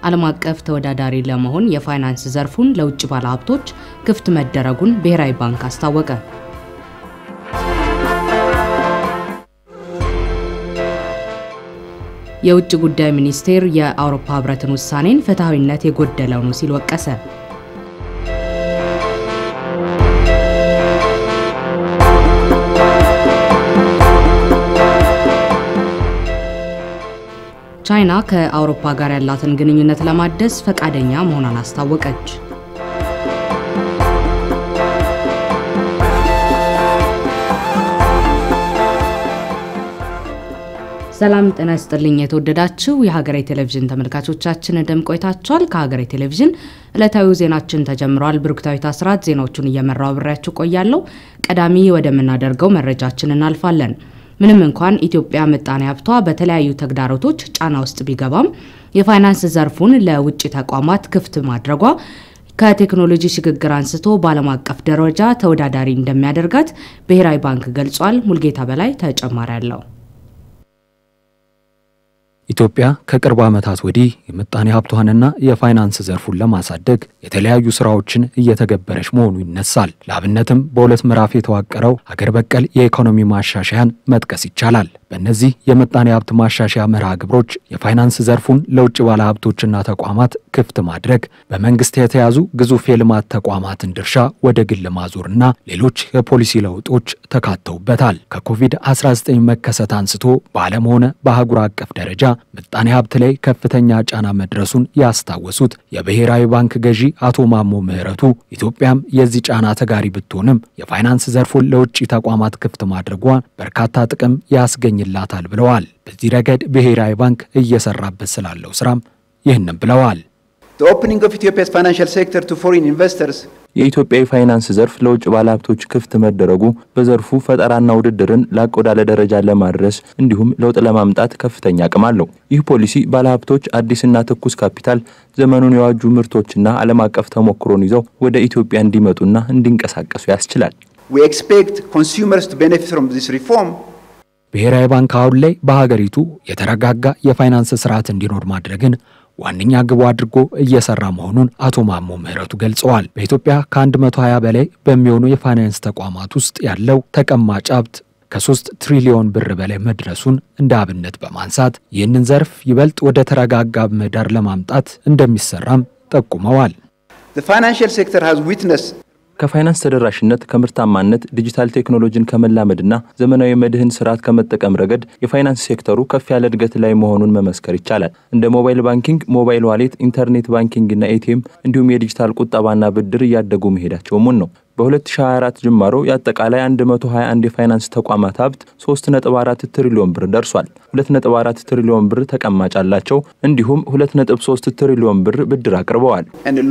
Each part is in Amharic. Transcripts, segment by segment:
ዓለም አቀፍ ተወዳዳሪ ለመሆን የፋይናንስ ዘርፉን ለውጭ ባለሀብቶች ክፍት መደረጉን ብሔራዊ ባንክ አስታወቀ። የውጭ ጉዳይ ሚኒስቴር የአውሮፓ ህብረትን ውሳኔን ፍትሐዊነት የጎደለው ነው ሲል ወቀሰ። ቻይና ከአውሮፓ ጋር ያላትን ግንኙነት ለማደስ ፈቃደኛ መሆኗን አስታወቀች። ሰላም ጤና ይስጥልኝ። የተወደዳችሁ የሀገሬ ቴሌቪዥን ተመልካቾቻችን እንደምን ቆይታችኋል? ከሀገሬ ቴሌቪዥን ዕለታዊ ዜናችን ተጀምሯል። ብሩክታዊት አስራት ዜናዎቹን እየመራው አብሬያችሁ ቆያለሁ። ቀዳሚ ወደምናደርገው መረጃችን እናልፋለን። ምንም እንኳን ኢትዮጵያ ምጣኔ ሀብቷ በተለያዩ ተግዳሮቶች ጫና ውስጥ ቢገባም የፋይናንስ ዘርፉን ለውጭ ተቋማት ክፍት ማድረጓ ከቴክኖሎጂ ሽግግር አንስቶ በዓለም አቀፍ ደረጃ ተወዳዳሪ እንደሚያደርጋት ብሔራዊ ባንክ ገልጿል። ሙልጌታ በላይ ተጨማሪ አለው። ኢትዮጵያ ከቅርብ ዓመታት ወዲህ የምጣኔ ሀብቷንና የፋይናንስ ዘርፉን ለማሳደግ የተለያዩ ስራዎችን እየተገበረች መሆኑ ይነሳል። ለአብነትም በሁለት ምዕራፍ የተዋቀረው ሀገር በቀል የኢኮኖሚ ማሻሻያን መጥቀስ ይቻላል። በእነዚህ የምጣኔ ሀብት ማሻሻያ መርሃ ግብሮች የፋይናንስ ዘርፉን ለውጭ ባለሀብቶችና ተቋማት ክፍት ማድረግ፣ በመንግስት የተያዙ ግዙፍ የልማት ተቋማትን ድርሻ ወደ ግል ማዞርና ሌሎች የፖሊሲ ለውጦች ተካተውበታል። ከኮቪድ-19 መከሰት አንስቶ በዓለም ሆነ በአህጉር አቀፍ ደረጃ ምጣኔ ሀብት ላይ ከፍተኛ ጫና መድረሱን ያስታወሱት የብሔራዊ ባንክ ገዢ አቶ ማሞ ምህረቱ ኢትዮጵያም የዚህ ጫና ተጋሪ ብትሆንም የፋይናንስ ዘርፉን ለውጭ ተቋማት ክፍት ማድረጓ በርካታ ጥቅም ያስገኝላታል ብለዋል። በዚህ ረገድ ብሔራዊ ባንክ እየሰራበት ስላለው ስራም ይህንም ብለዋል። የኢትዮጵያ የፋይናንስ ዘርፍ ለውጭ ባለሀብቶች ክፍት መደረጉ በዘርፉ ፈጠራና ውድድርን ላቅ ወዳለ ደረጃ ለማድረስ እንዲሁም ለውጥ ለማምጣት ከፍተኛ አቅም አለው። ይህ ፖሊሲ ባለሀብቶች አዲስና ትኩስ ካፒታል፣ ዘመኑን የዋጁ ምርቶችና ዓለም አቀፍ ተሞክሮን ይዘው ወደ ኢትዮጵያ እንዲመጡና እንዲንቀሳቀሱ ያስችላል። ብሔራዊ ባንክ አሁን ላይ በሀገሪቱ የተረጋጋ የፋይናንስ ስርዓት እንዲኖር ማድረግን ዋነኛ ግቡ አድርጎ እየሰራ መሆኑን አቶ ማሞ ምህረቱ ገልጸዋል። በኢትዮጵያ ከ120 በላይ በሚሆኑ የፋይናንስ ተቋማት ውስጥ ያለው ተቀማጭ ሀብት ከሶስት ትሪሊዮን ብር በላይ መድረሱን እንደ አብነት በማንሳት ይህንን ዘርፍ ይበልጥ ወደ ተረጋጋ ምህዳር ለማምጣት እንደሚሰራም ጠቁመዋል። ከፋይናንስ ተደራሽነት፣ ከምርታማነት፣ ዲጂታል ቴክኖሎጂን ከመላመድና ዘመናዊ መድህን ስርዓት ከመጠቀም ረገድ የፋይናንስ ሴክተሩ ከፍ ያለ እድገት ላይ መሆኑን መመስከር ይቻላል። እንደ ሞባይል ባንኪንግ፣ ሞባይል ዋሌት፣ ኢንተርኔት ባንኪንግና ኤቲኤም እንዲሁም የዲጂታል ቁጠባና ብድር እያደጉ መሄዳቸው ሙን ነው። በ2024 ጅማሮ የአጠቃላይ 121 የፋይናንስ ተቋማት ሀብት 3.4 ትሪሊዮን ብር ደርሷል። 2.4 ትሪሊዮን ብር ተቀማጭ አላቸው። እንዲሁም 2.3 ትሪሊዮን ብር ብድር አቅርበዋል።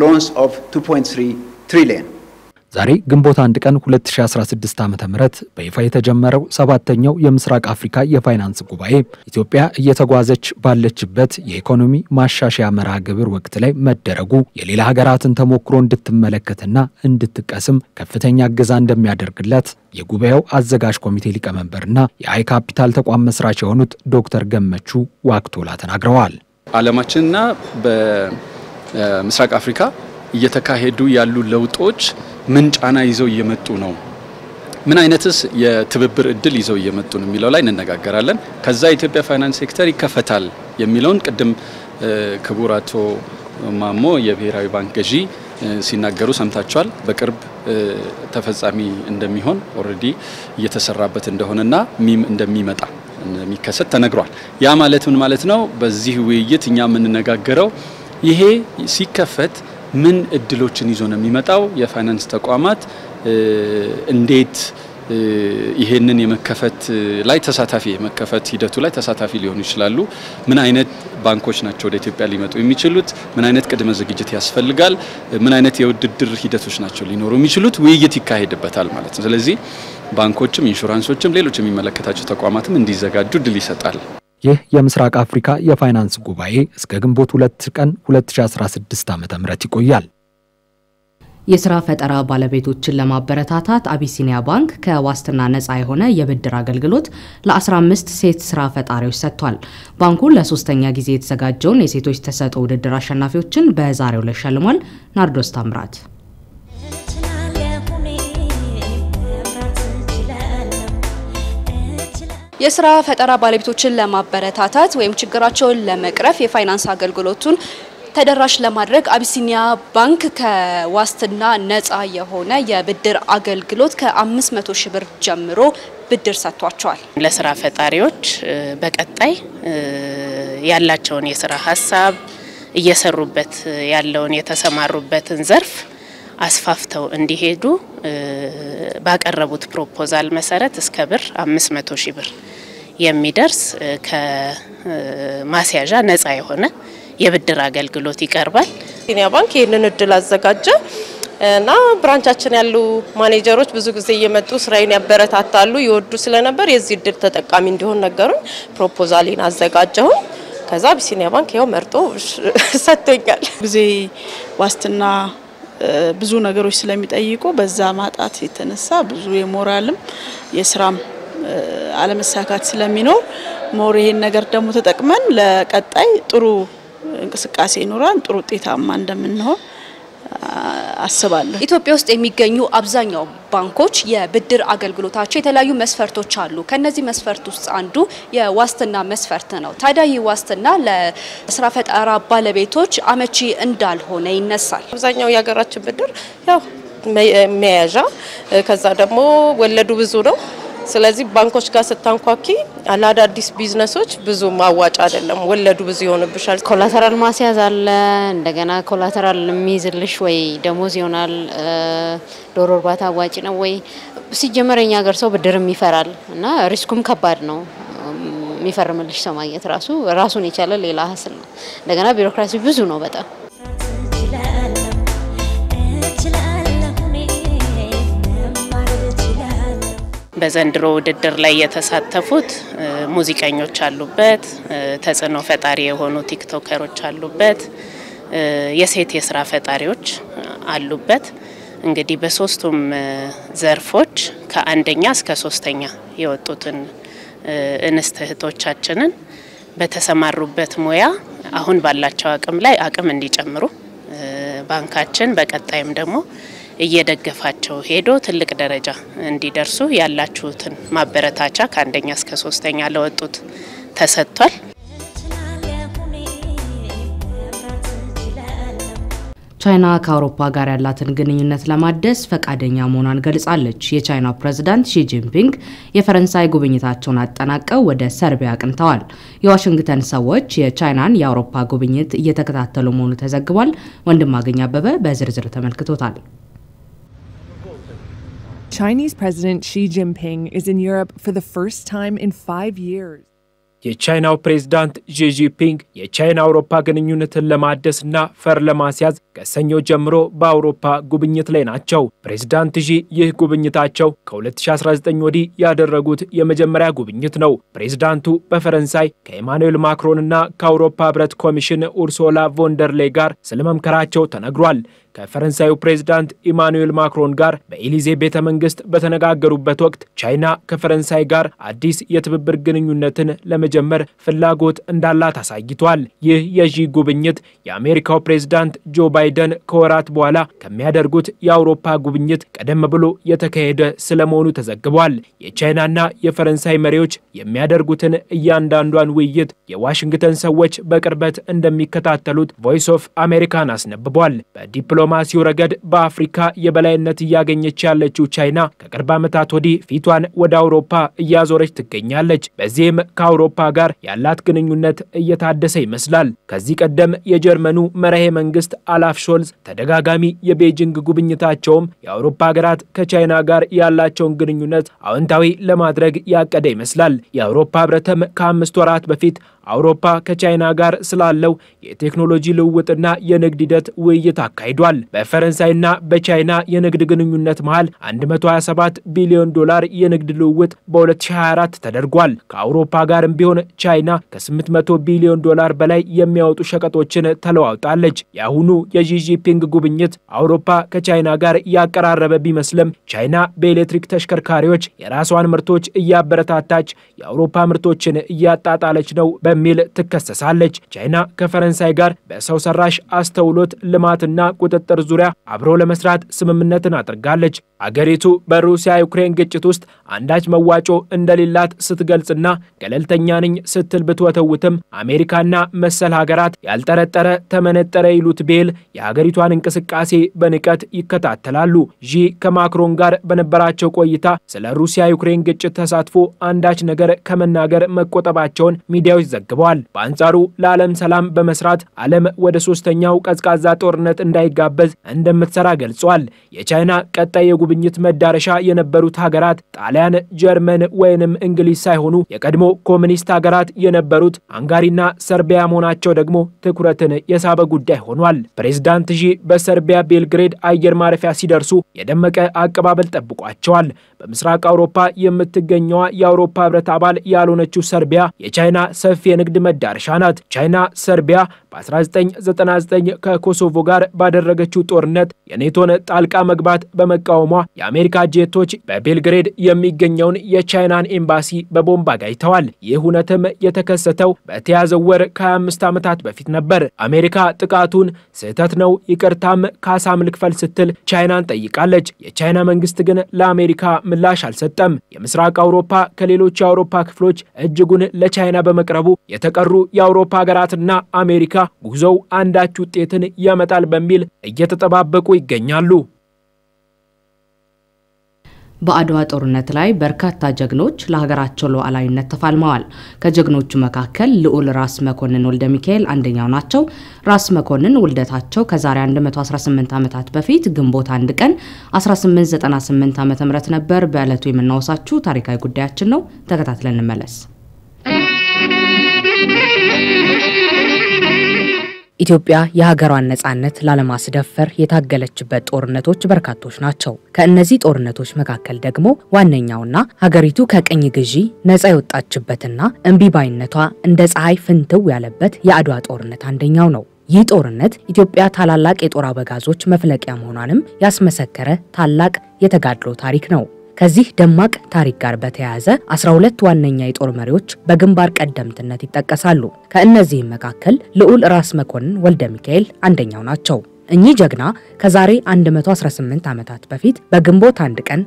ዛሬ ግንቦት አንድ ቀን 2016 ዓ.ም በይፋ የተጀመረው ሰባተኛው የምስራቅ አፍሪካ የፋይናንስ ጉባኤ ኢትዮጵያ እየተጓዘች ባለችበት የኢኮኖሚ ማሻሻያ መርሃ ግብር ወቅት ላይ መደረጉ የሌላ ሀገራትን ተሞክሮ እንድትመለከትና እንድትቀስም ከፍተኛ እገዛ እንደሚያደርግላት የጉባኤው አዘጋጅ ኮሚቴ ሊቀመንበርና የአይ ካፒታል ተቋም መስራች የሆኑት ዶክተር ገመቹ ዋቅቶላ ተናግረዋል። ዓለማችንና በምስራቅ አፍሪካ እየተካሄዱ ያሉ ለውጦች ምን ጫና ይዘው እየመጡ ነው፣ ምን አይነትስ የትብብር እድል ይዘው እየመጡ ነው የሚለው ላይ እንነጋገራለን። ከዛ የኢትዮጵያ ፋይናንስ ሴክተር ይከፈታል የሚለውን ቅድም ክቡር አቶ ማሞ የብሔራዊ ባንክ ገዢ ሲናገሩ ሰምታችኋል። በቅርብ ተፈጻሚ እንደሚሆን ኦልሬዲ እየተሰራበት እንደሆነና ሚም እንደሚመጣ እንደሚከሰት ተነግሯል። ያ ማለት ምን ማለት ነው? በዚህ ውይይት እኛ የምንነጋገረው ይሄ ሲከፈት ምን እድሎችን ይዞ ነው የሚመጣው? የፋይናንስ ተቋማት እንዴት ይሄንን የመከፈት ላይ ተሳታፊ የመከፈት ሂደቱ ላይ ተሳታፊ ሊሆኑ ይችላሉ? ምን አይነት ባንኮች ናቸው ወደ ኢትዮጵያ ሊመጡ የሚችሉት? ምን አይነት ቅድመ ዝግጅት ያስፈልጋል? ምን አይነት የውድድር ሂደቶች ናቸው ሊኖሩ የሚችሉት? ውይይት ይካሄድበታል ማለት ነው። ስለዚህ ባንኮችም፣ ኢንሹራንሶችም፣ ሌሎች የሚመለከታቸው ተቋማትም እንዲዘጋጁ እድል ይሰጣል። ይህ የምስራቅ አፍሪካ የፋይናንስ ጉባኤ እስከ ግንቦት ሁለት ቀን 2016 ዓ.ም ይቆያል። የስራ ፈጠራ ባለቤቶችን ለማበረታታት አቢሲኒያ ባንክ ከዋስትና ነፃ የሆነ የብድር አገልግሎት ለ15 ሴት ስራ ፈጣሪዎች ሰጥቷል። ባንኩ ለሶስተኛ ጊዜ የተዘጋጀውን የሴቶች ተሰጥኦ ውድድር አሸናፊዎችን በዛሬው ዕለት ሸልሟል። ናርዶስ ታምራት የስራ ፈጠራ ባለቤቶችን ለማበረታታት ወይም ችግራቸውን ለመቅረፍ የፋይናንስ አገልግሎቱን ተደራሽ ለማድረግ አቢሲኒያ ባንክ ከዋስትና ነፃ የሆነ የብድር አገልግሎት ከ500 ሺህ ብር ጀምሮ ብድር ሰጥቷቸዋል። ለስራ ፈጣሪዎች በቀጣይ ያላቸውን የስራ ሀሳብ እየሰሩበት ያለውን የተሰማሩበትን ዘርፍ አስፋፍተው እንዲሄዱ ባቀረቡት ፕሮፖዛል መሰረት እስከ ብር 500 ሺህ ብር የሚደርስ ከማስያዣ ነፃ የሆነ የብድር አገልግሎት ይቀርባል። አቢሲኒያ ባንክ ይህንን እድል አዘጋጀ እና ብራንቻችን ያሉ ማኔጀሮች ብዙ ጊዜ እየመጡ ስራዬን ያበረታታሉ፣ ይወዱ ስለነበር የዚህ እድል ተጠቃሚ እንዲሆን ነገሩኝ። ፕሮፖዛሌን አዘጋጀሁኝ። ከዛ አቢሲኒያ ባንክ ያው መርጦ ሰጥቶኛል። ጊዜ ዋስትና ብዙ ነገሮች ስለሚጠይቁ በዛ ማጣት የተነሳ ብዙ የሞራልም የስራም አለመሳካት ስለሚኖር ሞር ይሄን ነገር ደግሞ ተጠቅመን ለቀጣይ ጥሩ እንቅስቃሴ ይኖራል፣ ጥሩ ውጤታማ እንደምንሆን አስባለሁ። ኢትዮጵያ ውስጥ የሚገኙ አብዛኛው ባንኮች የብድር አገልግሎታቸው የተለያዩ መስፈርቶች አሉ። ከነዚህ መስፈርት ውስጥ አንዱ የዋስትና መስፈርት ነው። ታዲያ ይህ ዋስትና ለስራ ፈጠራ ባለቤቶች አመቺ እንዳልሆነ ይነሳል። አብዛኛው የሀገራችን ብድር ያው መያዣ ከዛ ደግሞ ወለዱ ብዙ ነው። ስለዚህ ባንኮች ጋር ስታንኳኪ ለአዳዲስ ቢዝነሶች ብዙ ማዋጭ አይደለም፣ ወለዱ ብዙ ይሆንብሻል። ኮላተራል ማስያዝ አለ። እንደገና ኮላተራል የሚይዝልሽ ወይ ደሞዝ ይሆናል። ዶሮ እርባታ አዋጭ ነው ወይ? ሲጀመር የኛ ሀገር ሰው ብድርም ይፈራል እና ሪስኩም ከባድ ነው። የሚፈርምልሽ ሰው ማግኘት ራሱ ራሱን የቻለ ሌላ ሀስል ነው። እንደገና ቢሮክራሲ ብዙ ነው በጣም በዘንድሮ ውድድር ላይ የተሳተፉት ሙዚቀኞች አሉበት፣ ተጽዕኖ ፈጣሪ የሆኑ ቲክቶከሮች አሉበት፣ የሴት የስራ ፈጣሪዎች አሉበት። እንግዲህ በሶስቱም ዘርፎች ከአንደኛ እስከ ሶስተኛ የወጡትን እንስት እህቶቻችንን በተሰማሩበት ሙያ አሁን ባላቸው አቅም ላይ አቅም እንዲጨምሩ ባንካችን በቀጣይም ደግሞ እየደገፋቸው ሄዶ ትልቅ ደረጃ እንዲደርሱ ያላችሁትን ማበረታቻ ከአንደኛ እስከ ሶስተኛ ለወጡት ተሰጥቷል። ቻይና ከአውሮፓ ጋር ያላትን ግንኙነት ለማደስ ፈቃደኛ መሆኗን ገልጻለች። የቻይናው ፕሬዝዳንት ሺ ጂንፒንግ የፈረንሳይ ጉብኝታቸውን አጠናቀው ወደ ሰርቢያ አቅንተዋል። የዋሽንግተን ሰዎች የቻይናን የአውሮፓ ጉብኝት እየተከታተሉ መሆኑ ተዘግቧል። ወንድማገኝ አበበ በዝርዝር ተመልክቶታል። Chinese President Xi Jinping is in Europe for the first time in five years. የቻይናው ፕሬዝዳንት ዢ ጂንፒንግ የቻይና አውሮፓ ግንኙነትን ለማደስና ፈር ለማስያዝ ከሰኞ ጀምሮ በአውሮፓ ጉብኝት ላይ ናቸው። ፕሬዝዳንት ዢ ይህ ጉብኝታቸው ከ2019 ወዲህ ያደረጉት የመጀመሪያ ጉብኝት ነው። ፕሬዝዳንቱ በፈረንሳይ ከኢማኑኤል ማክሮንና ከአውሮፓ ህብረት ኮሚሽን ኡርሶላ ቮንደርሌይ ጋር ስለመምከራቸው ተነግሯል። ከፈረንሳዩ ፕሬዝዳንት ኢማኑኤል ማክሮን ጋር በኤሊዜ ቤተ መንግስት በተነጋገሩበት ወቅት ቻይና ከፈረንሳይ ጋር አዲስ የትብብር ግንኙነትን ለመጀመር ፍላጎት እንዳላት አሳይቷል። ይህ የዢ ጉብኝት የአሜሪካው ፕሬዝዳንት ጆ ባይደን ከወራት በኋላ ከሚያደርጉት የአውሮፓ ጉብኝት ቀደም ብሎ የተካሄደ ስለመሆኑ ተዘግቧል። የቻይናና የፈረንሳይ መሪዎች የሚያደርጉትን እያንዳንዷን ውይይት የዋሽንግተን ሰዎች በቅርበት እንደሚከታተሉት ቮይስ ኦፍ አሜሪካን አስነብቧል። በዲፕሎ ዲፕሎማሲው ረገድ በአፍሪካ የበላይነት እያገኘች ያለችው ቻይና ከቅርብ ዓመታት ወዲህ ፊቷን ወደ አውሮፓ እያዞረች ትገኛለች። በዚህም ከአውሮፓ ጋር ያላት ግንኙነት እየታደሰ ይመስላል። ከዚህ ቀደም የጀርመኑ መራሄ መንግስት አላፍ ሾልዝ ተደጋጋሚ የቤጂንግ ጉብኝታቸውም የአውሮፓ ሀገራት ከቻይና ጋር ያላቸውን ግንኙነት አዎንታዊ ለማድረግ ያቀደ ይመስላል። የአውሮፓ ህብረትም ከአምስት ወራት በፊት አውሮፓ ከቻይና ጋር ስላለው የቴክኖሎጂ ልውውጥና የንግድ ሂደት ውይይት አካሂዷል። በፈረንሳይና በቻይና የንግድ ግንኙነት መሃል 127 ቢሊዮን ዶላር የንግድ ልውውጥ በ2024 ተደርጓል። ከአውሮፓ ጋርም ቢሆን ቻይና ከ800 ቢሊዮን ዶላር በላይ የሚያወጡ ሸቀጦችን ተለዋውጣለች። የአሁኑ የዢጂፒንግ ጉብኝት አውሮፓ ከቻይና ጋር ያቀራረበ ቢመስልም ቻይና በኤሌክትሪክ ተሽከርካሪዎች የራሷን ምርቶች እያበረታታች የአውሮፓ ምርቶችን እያጣጣለች ነው በሚል ትከሰሳለች። ቻይና ከፈረንሳይ ጋር በሰው ሰራሽ አስተውሎት ልማትና ቁጥጥር ዙሪያ አብሮ ለመስራት ስምምነትን አድርጋለች። አገሪቱ በሩሲያ ዩክሬን ግጭት ውስጥ አንዳች መዋጮ እንደሌላት ስትገልጽና ገለልተኛ ነኝ ስትል ብትወተውትም አሜሪካና መሰል ሀገራት ያልጠረጠረ ተመነጠረ ይሉት ቤል የሀገሪቷን እንቅስቃሴ በንቀት ይከታተላሉ። ዢ ከማክሮን ጋር በነበራቸው ቆይታ ስለ ሩሲያ ዩክሬን ግጭት ተሳትፎ አንዳች ነገር ከመናገር መቆጠባቸውን ሚዲያዎች ዘግበዋል። በአንጻሩ ለዓለም ሰላም በመስራት ዓለም ወደ ሶስተኛው ቀዝቃዛ ጦርነት እንዳይጋበዝ እንደምትሰራ ገልጿል። የቻይና ቀጣይ የጉብኝት መዳረሻ የነበሩት ሀገራት ጣሊያን፣ ጀርመን ወይንም እንግሊዝ ሳይሆኑ የቀድሞ ኮሚኒስት ሀገራት የነበሩት ሃንጋሪና ሰርቢያ መሆናቸው ደግሞ ትኩረትን የሳበ ጉዳይ ሆኗል። ፕሬዝዳንት ዢ በሰርቢያ ቤልግሬድ አየር ማረፊያ ሲደርሱ የደመቀ አቀባበል ጠብቋቸዋል። በምስራቅ አውሮፓ የምትገኘዋ የአውሮፓ ሕብረት አባል ያልሆነችው ሰርቢያ የቻይና ሰፊ የንግድ መዳረሻ ናት። ቻይና ሰርቢያ በ1999 ከኮሶቮ ጋር ባደረገችው ጦርነት የኔቶን ጣልቃ መግባት በመቃወሟ የአሜሪካ ጄቶች በቤልግሬድ የሚገኘውን የቻይናን ኤምባሲ በቦምብ አጋይተዋል። ይህ እውነትም የተከሰተው በተያዘው ወር ከ25 ዓመታት በፊት ነበር። አሜሪካ ጥቃቱን ስህተት ነው፣ ይቅርታም ካሳም ልክፈል ስትል ቻይናን ጠይቃለች። የቻይና መንግስት ግን ለአሜሪካ ምላሽ አልሰጠም። የምስራቅ አውሮፓ ከሌሎች የአውሮፓ ክፍሎች እጅጉን ለቻይና በመቅረቡ የተቀሩ የአውሮፓ ሀገራትና አሜሪካ ጉዞው አንዳች ውጤትን ያመጣል በሚል እየተጠባበቁ ይገኛሉ። በአድዋ ጦርነት ላይ በርካታ ጀግኖች ለሀገራቸው ሉዓላዊነት ተፋልመዋል። ከጀግኖቹ መካከል ልዑል ራስ መኮንን ወልደ ሚካኤል አንደኛው ናቸው። ራስ መኮንን ውልደታቸው ከዛሬ 118 ዓመታት በፊት ግንቦት አንድ ቀን 1898 ዓ.ም ነበር። በዕለቱ የምናወሳችሁ ታሪካዊ ጉዳያችን ነው። ተከታትለን እንመለስ። ኢትዮጵያ የሀገሯን ነጻነት ላለማስደፈር የታገለችበት ጦርነቶች በርካቶች ናቸው። ከእነዚህ ጦርነቶች መካከል ደግሞ ዋነኛውና ሀገሪቱ ከቅኝ ግዢ ነጻ የወጣችበትና እምቢባይነቷ እንደ ፀሐይ ፍንትው ያለበት የአድዋ ጦርነት አንደኛው ነው። ይህ ጦርነት ኢትዮጵያ ታላላቅ የጦር አበጋዞች መፍለቂያ መሆኗንም ያስመሰከረ ታላቅ የተጋድሎ ታሪክ ነው። ከዚህ ደማቅ ታሪክ ጋር በተያያዘ 12 ዋነኛ የጦር መሪዎች በግንባር ቀደምትነት ይጠቀሳሉ። ከእነዚህም መካከል ልዑል ራስ መኮንን ወልደ ሚካኤል አንደኛው ናቸው። እኚህ ጀግና ከዛሬ 118 ዓመታት በፊት በግንቦት አንድ ቀን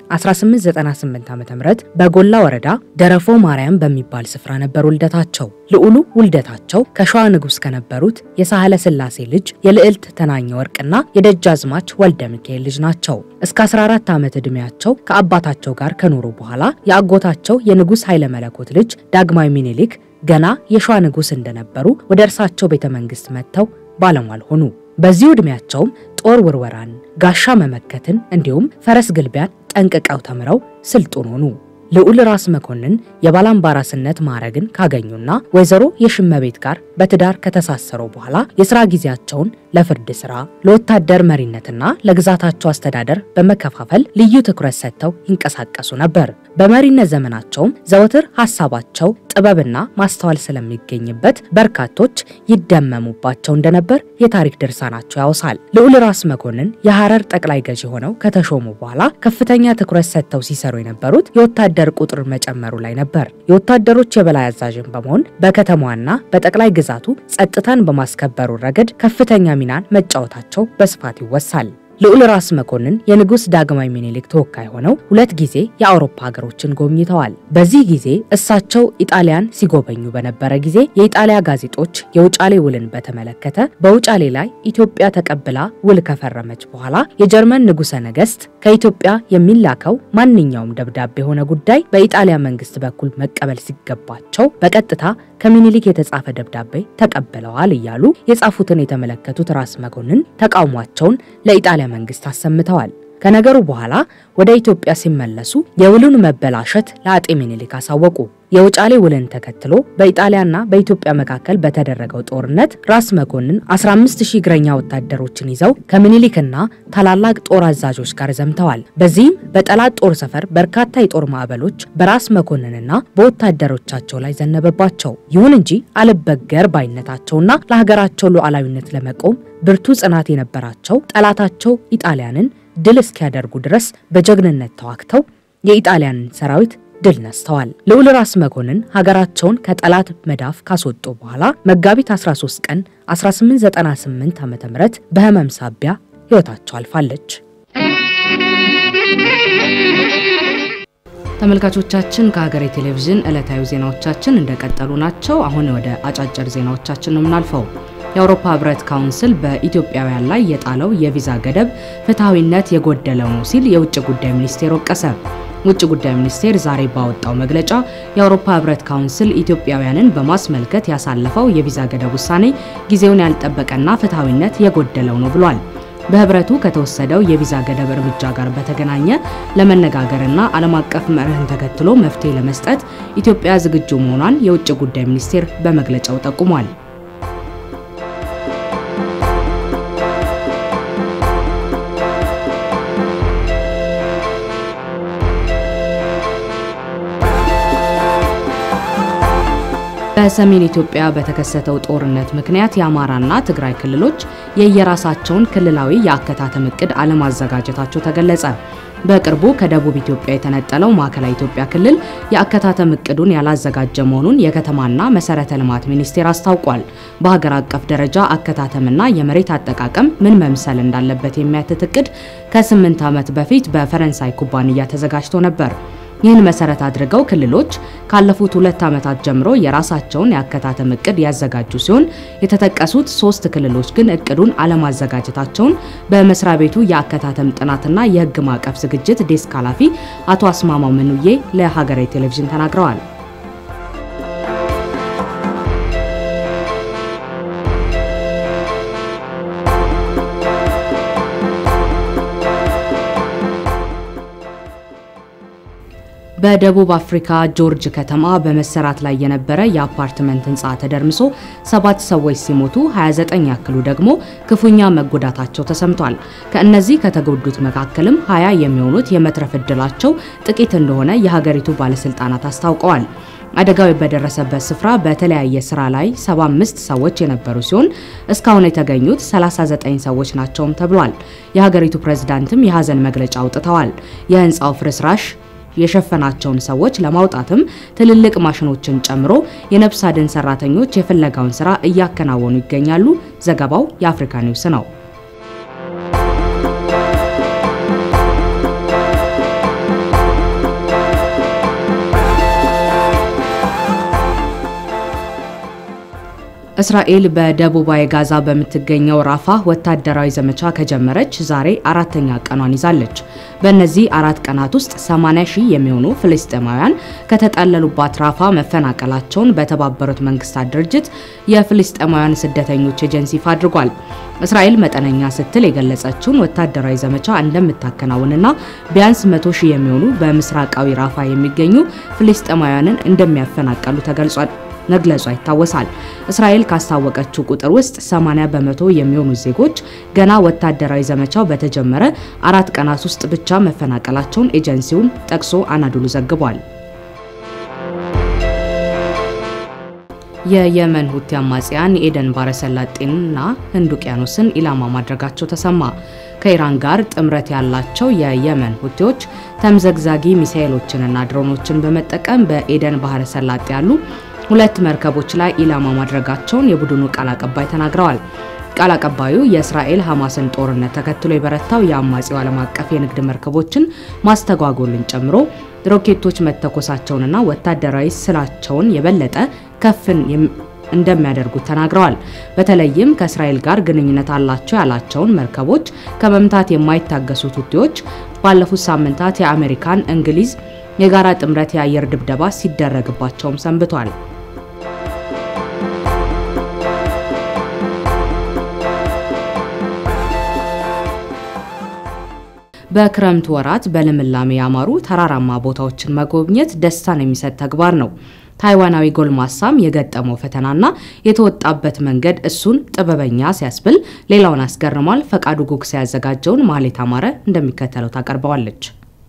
1898 ዓ.ም በጎላ ወረዳ ደረፎ ማርያም በሚባል ስፍራ ነበር ውልደታቸው። ልዑሉ ውልደታቸው ከሸዋ ንጉሥ ከነበሩት የሳህለ ሥላሴ ልጅ የልዕልት ተናኘ ወርቅና የደጃዝማች ወልደ ሚካኤል ልጅ ናቸው። እስከ 14 ዓመት ዕድሜያቸው ከአባታቸው ጋር ከኖሩ በኋላ የአጎታቸው የንጉሥ ኃይለ መለኮት ልጅ ዳግማዊ ሚኒሊክ ገና የሸዋ ንጉሥ እንደነበሩ ወደ እርሳቸው ቤተ መንግሥት መጥተው ባለሟል ሆኑ። በዚሁ ዕድሜያቸውም ጦር ውርወራን፣ ጋሻ መመከትን እንዲሁም ፈረስ ግልቢያን ጠንቅቀው ተምረው ስልጡን ሆኑ። ልዑል ራስ መኮንን የባላምባራስነት ማዕረግን ካገኙና ወይዘሮ የሽመቤት ጋር በትዳር ከተሳሰሩ በኋላ የሥራ ጊዜያቸውን ለፍርድ ሥራ፣ ለወታደር መሪነትና ለግዛታቸው አስተዳደር በመከፋፈል ልዩ ትኩረት ሰጥተው ይንቀሳቀሱ ነበር። በመሪነት ዘመናቸውም ዘወትር ሐሳባቸው ጥበብና ማስተዋል ስለሚገኝበት በርካቶች ይደመሙባቸው እንደነበር የታሪክ ድርሳናቸው ያወሳል። ልዑል ራስ መኮንን የሐረር ጠቅላይ ገዢ ሆነው ከተሾሙ በኋላ ከፍተኛ ትኩረት ሰጥተው ሲሰሩ የነበሩት የወታደር ቁጥር መጨመሩ ላይ ነበር። የወታደሮች የበላይ አዛዥን በመሆን በከተማዋና በጠቅላይ ግዛቱ ጸጥታን በማስከበሩ ረገድ ከፍተኛ ሚናን መጫወታቸው በስፋት ይወሳል። ልዑል ራስ መኮንን የንጉሥ ዳግማዊ ሚኒሊክ ተወካይ ሆነው ሁለት ጊዜ የአውሮፓ ሀገሮችን ጎብኝተዋል። በዚህ ጊዜ እሳቸው ኢጣሊያን ሲጎበኙ በነበረ ጊዜ የኢጣሊያ ጋዜጦች የውጫሌ ውልን በተመለከተ በውጫሌ ላይ ኢትዮጵያ ተቀብላ ውል ከፈረመች በኋላ የጀርመን ንጉሠ ነገሥት ከኢትዮጵያ የሚላከው ማንኛውም ደብዳቤ የሆነ ጉዳይ በኢጣሊያ መንግስት በኩል መቀበል ሲገባቸው በቀጥታ ከሚኒሊክ የተጻፈ ደብዳቤ ተቀብለዋል እያሉ የጻፉትን የተመለከቱት ራስ መኮንን ተቃውሟቸውን ለኢጣሊያ መንግስት አሰምተዋል። ከነገሩ በኋላ ወደ ኢትዮጵያ ሲመለሱ የውሉን መበላሸት ለአጤ ሚኒሊክ አሳወቁ። የውጫሌ ውልን ተከትሎ በኢጣሊያና በኢትዮጵያ መካከል በተደረገው ጦርነት ራስ መኮንን 15000 እግረኛ ወታደሮችን ይዘው ከምኒልክና ታላላቅ ጦር አዛዦች ጋር ዘምተዋል። በዚህም በጠላት ጦር ሰፈር በርካታ የጦር ማዕበሎች በራስ መኮንንና በወታደሮቻቸው ላይ ዘነበባቸው። ይሁን እንጂ አልበገር ባይነታቸውና ለሀገራቸው ሉዓላዊነት ለመቆም ብርቱ ጽናት የነበራቸው ጠላታቸው ኢጣሊያንን ድል እስኪያደርጉ ድረስ በጀግንነት ተዋግተው የኢጣሊያንን ሰራዊት ድል ነስተዋል። ልዑል ራስ መኮንን ሀገራቸውን ከጠላት መዳፍ ካስወጡ በኋላ መጋቢት 13 ቀን 1898 ዓ.ም በህመም ሳቢያ ህይወታቸው አልፋለች። ተመልካቾቻችን ከሀገሬ ቴሌቪዥን ዕለታዊ ዜናዎቻችን እንደቀጠሉ ናቸው። አሁን ወደ አጫጭር ዜናዎቻችን ነው የምናልፈው። የአውሮፓ ህብረት ካውንስል በኢትዮጵያውያን ላይ የጣለው የቪዛ ገደብ ፍትሐዊነት የጎደለው ነው ሲል የውጭ ጉዳይ ሚኒስቴር ወቀሰ። ውጭ ጉዳይ ሚኒስቴር ዛሬ ባወጣው መግለጫ የአውሮፓ ህብረት ካውንስል ኢትዮጵያውያንን በማስመልከት ያሳለፈው የቪዛ ገደብ ውሳኔ ጊዜውን ያልጠበቀና ፍትሐዊነት የጎደለው ነው ብሏል። በህብረቱ ከተወሰደው የቪዛ ገደብ እርምጃ ጋር በተገናኘ ለመነጋገርና ዓለም አቀፍ መርህን ተከትሎ መፍትሄ ለመስጠት ኢትዮጵያ ዝግጁ መሆኗን የውጭ ጉዳይ ሚኒስቴር በመግለጫው ጠቁሟል። በሰሜን ኢትዮጵያ በተከሰተው ጦርነት ምክንያት የአማራና ትግራይ ክልሎች የየራሳቸውን ክልላዊ የአከታተም እቅድ አለማዘጋጀታቸው ተገለጸ። በቅርቡ ከደቡብ ኢትዮጵያ የተነጠለው ማዕከላዊ ኢትዮጵያ ክልል የአከታተም እቅዱን ያላዘጋጀ መሆኑን የከተማና መሰረተ ልማት ሚኒስቴር አስታውቋል። በሀገር አቀፍ ደረጃ አከታተምና የመሬት አጠቃቀም ምን መምሰል እንዳለበት የሚያትት እቅድ ከስምንት ዓመት በፊት በፈረንሳይ ኩባንያ ተዘጋጅቶ ነበር። ይህን መሰረት አድርገው ክልሎች ካለፉት ሁለት ዓመታት ጀምሮ የራሳቸውን የአከታተም እቅድ ያዘጋጁ ሲሆን የተጠቀሱት ሶስት ክልሎች ግን እቅዱን አለማዘጋጀታቸውን በመስሪያ ቤቱ የአከታተም ጥናትና የሕግ ማዕቀፍ ዝግጅት ዴስክ ኃላፊ አቶ አስማማው ምኑዬ ለሀገሬ ቴሌቪዥን ተናግረዋል። በደቡብ አፍሪካ ጆርጅ ከተማ በመሰራት ላይ የነበረ የአፓርትመንት ህንፃ ተደርምሶ ሰባት ሰዎች ሲሞቱ 29 ያክሉ ደግሞ ክፉኛ መጎዳታቸው ተሰምቷል። ከእነዚህ ከተጎዱት መካከልም 20 የሚሆኑት የመትረፍ ዕድላቸው ጥቂት እንደሆነ የሀገሪቱ ባለስልጣናት አስታውቀዋል። አደጋው በደረሰበት ስፍራ በተለያየ ስራ ላይ 75 ሰዎች የነበሩ ሲሆን እስካሁን የተገኙት 39 ሰዎች ናቸውም ተብሏል። የሀገሪቱ ፕሬዝዳንትም የሀዘን መግለጫ አውጥተዋል። የህንፃው ፍርስራሽ የሸፈናቸውን ሰዎች ለማውጣትም ትልልቅ ማሽኖችን ጨምሮ የነፍስ አድን ሰራተኞች የፍለጋውን ስራ እያከናወኑ ይገኛሉ። ዘገባው የአፍሪካ ኒውስ ነው። እስራኤል በደቡባዊ ጋዛ በምትገኘው ራፋ ወታደራዊ ዘመቻ ከጀመረች ዛሬ አራተኛ ቀኗን ይዛለች። በእነዚህ አራት ቀናት ውስጥ 80 ሺህ የሚሆኑ ፍልስጤማውያን ከተጠለሉባት ራፋ መፈናቀላቸውን በተባበሩት መንግስታት ድርጅት የፍልስጤማውያን ስደተኞች ኤጀንሲ ይፋ አድርጓል። እስራኤል መጠነኛ ስትል የገለጸችውን ወታደራዊ ዘመቻ እንደምታከናውንና ቢያንስ 100 ሺህ የሚሆኑ በምስራቃዊ ራፋ የሚገኙ ፍልስጤማውያንን እንደሚያፈናቀሉ ተገልጿል መግለጿ ይታወሳል። እስራኤል ካስታወቀችው ቁጥር ውስጥ 80 በመቶ የሚሆኑ ዜጎች ገና ወታደራዊ ዘመቻው በተጀመረ አራት ቀናት ውስጥ ብቻ መፈናቀላቸውን ኤጀንሲውን ጠቅሶ አናዶሉ ዘግቧል። የየመን ሁቲ አማጽያን የኤደን ባሕረ ሰላጤንና ህንድ ውቅያኖስን ኢላማ ማድረጋቸው ተሰማ። ከኢራን ጋር ጥምረት ያላቸው የየመን ሁቲዎች ተምዘግዛጊ ሚሳኤሎችንና ድሮኖችን በመጠቀም በኤደን ባሕረ ሰላጤ ያሉ ሁለት መርከቦች ላይ ኢላማ ማድረጋቸውን የቡድኑ ቃል አቀባይ ተናግረዋል። ቃል አቀባዩ የእስራኤል ሐማስን ጦርነት ተከትሎ የበረታው የአማጺው ዓለም አቀፍ የንግድ መርከቦችን ማስተጓጎልን ጨምሮ ሮኬቶች መተኮሳቸውንና ወታደራዊ ስራቸውን የበለጠ ከፍን እንደሚያደርጉት ተናግረዋል። በተለይም ከእስራኤል ጋር ግንኙነት አላቸው ያላቸውን መርከቦች ከመምታት የማይታገሱት ሁቲዎች ባለፉት ሳምንታት የአሜሪካን፣ እንግሊዝ የጋራ ጥምረት የአየር ድብደባ ሲደረግባቸውም ሰንብቷል። በክረምት ወራት በልምላሜ ያማሩ ተራራማ ቦታዎችን መጎብኘት ደስታን የሚሰጥ ተግባር ነው። ታይዋናዊ ጎልማሳም የገጠመው ፈተናና የተወጣበት መንገድ እሱን ጥበበኛ ሲያስብል ሌላውን አስገርሟል። ፈቃዱ ጉግሳ ያዘጋጀውን ማህሌት አማረ እንደሚከተለው ታቀርበዋለች።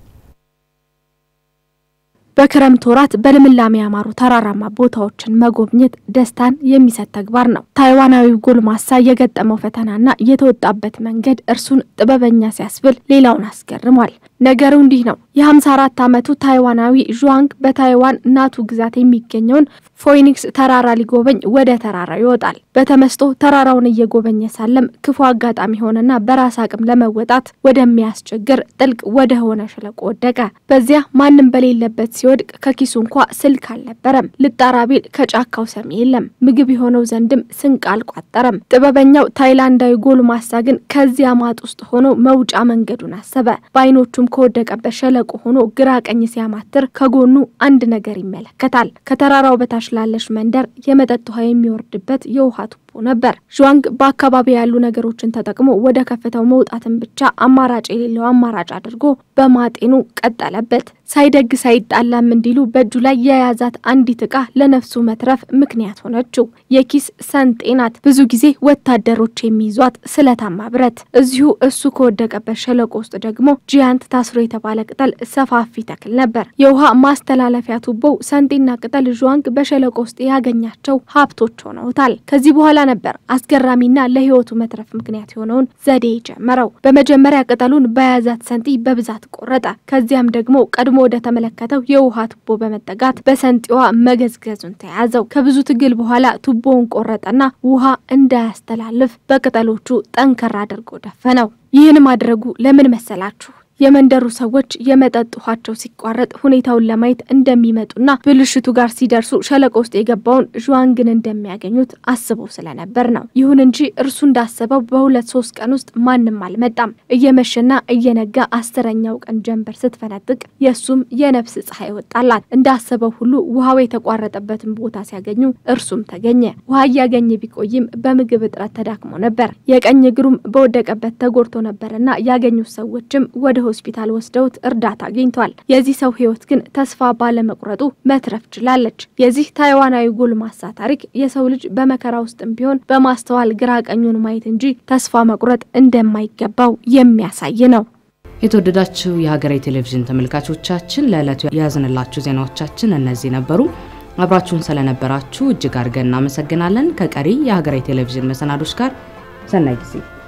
በክረምት ወራት በልምላሜ ያማሩ ተራራማ ቦታዎችን መጎብኘት ደስታን የሚሰጥ ተግባር ነው። ታይዋናዊው ጎልማሳ የገጠመው ፈተናና የተወጣበት መንገድ እርሱን ጥበበኛ ሲያስብል ሌላውን አስገርሟል። ነገሩ እንዲህ ነው። የ54 ዓመቱ ታይዋናዊ ዡዋንግ በታይዋን ናቱ ግዛት የሚገኘውን ፎይኒክስ ተራራ ሊጎበኝ ወደ ተራራው ይወጣል። በተመስጦ ተራራውን እየጎበኘ ሳለም ክፉ አጋጣሚ ሆነና በራስ አቅም ለመወጣት ወደሚያስቸግር ጥልቅ ወደ ሆነ ሸለቆ ወደቀ። በዚያ ማንም በሌለበት ሲወድቅ ከኪሱ እንኳ ስልክ አልነበረም። ልጣራ ቢል ከጫካው ሰሚ የለም። ምግብ የሆነው ዘንድም ስንቅ አልቋጠረም። ጥበበኛው ታይላንዳዊ ጎልማሳ ግን ከዚያ ማጥ ውስጥ ሆኖ መውጫ መንገዱን አሰበ። በአይኖቹም ከወደቀበት ሸለቆ ሆኖ ግራ ቀኝ ሲያማትር ከጎኑ አንድ ነገር ይመለከታል። ከተራራው በታች ላለች መንደር የመጠጥ ውሃ የሚወርድበት የውሃ ቱቦ ነበር። ዥዋንግ በአካባቢ ያሉ ነገሮችን ተጠቅሞ ወደ ከፍታው መውጣትን ብቻ አማራጭ የሌለው አማራጭ አድርጎ በማጤኑ ቀጠለበት። ሳይደግ ሳይጣላም እንዲሉ በእጁ ላይ የያዛት አንዲት ዕቃ ለነፍሱ መትረፍ ምክንያት ሆነችው። የኪስ ሰንጤ ናት። ብዙ ጊዜ ወታደሮች የሚይዟት ስለታማ ብረት። እዚሁ እሱ ከወደቀበት ሸለቆ ውስጥ ደግሞ ጂያንት ታስሮ የተባለ ቅጠል ሰፋፊ ተክል ነበር። የውሃ ማስተላለፊያ ቱቦው ሰንጤና ቅጠል ዥዋንግ በሸለቆ ውስጥ ያገኛቸው ሀብቶች ሆነውታል። ከዚህ በኋላ ነበር አስገራሚና ለሕይወቱ መትረፍ ምክንያት የሆነውን ዘዴ ጀመረው። በመጀመሪያ ቅጠሉን በያዛት ሰንጢ በብዛት ቆረጠ። ከዚያም ደግሞ ቀድሞ ወደ ተመለከተው የውሃ ቱቦ በመጠጋት በሰንጢዋ መገዝገዙን ተያዘው። ከብዙ ትግል በኋላ ቱቦውን ቆረጠና ውሃ እንዳያስተላልፍ በቅጠሎቹ ጠንከር አድርጎ ደፈነው። ይህን ማድረጉ ለምን መሰላችሁ? የመንደሩ ሰዎች የመጠጥ ውሃቸው ሲቋረጥ ሁኔታውን ለማየት እንደሚመጡና ብልሽቱ ጋር ሲደርሱ ሸለቆ ውስጥ የገባውን ዥዋንግን እንደሚያገኙት አስበው ስለነበር ነው። ይሁን እንጂ እርሱ እንዳሰበው በሁለት ሶስት ቀን ውስጥ ማንም አልመጣም። እየመሸና እየነጋ አስረኛው ቀን ጀንበር ስትፈነጥቅ የእሱም የነፍስ ፀሐይ ወጣላት። እንዳሰበው ሁሉ ውሃው የተቋረጠበትን ቦታ ሲያገኙ እርሱም ተገኘ። ውሃ እያገኘ ቢቆይም በምግብ እጥረት ተዳክሞ ነበር። የቀኝ እግሩም በወደቀበት ተጎድቶ ነበርና ያገኙት ሰዎችም ወደ ሆስፒታል ወስደውት እርዳታ አግኝቷል። የዚህ ሰው ሕይወት ግን ተስፋ ባለመቁረጡ መትረፍ ችላለች። የዚህ ታይዋናዊ ጎልማሳ ታሪክ የሰው ልጅ በመከራ ውስጥም ቢሆን በማስተዋል ግራ ቀኙን ማየት እንጂ ተስፋ መቁረጥ እንደማይገባው የሚያሳይ ነው። የተወደዳችሁ የሀገሬ ቴሌቪዥን ተመልካቾቻችን ለዕለቱ የያዝንላችሁ ዜናዎቻችን እነዚህ ነበሩ። አብራችሁን ስለነበራችሁ እጅግ አድርገን እናመሰግናለን። ከቀሪ የሀገሬ ቴሌቪዥን መሰናዶች ጋር ሰናይ ጊዜ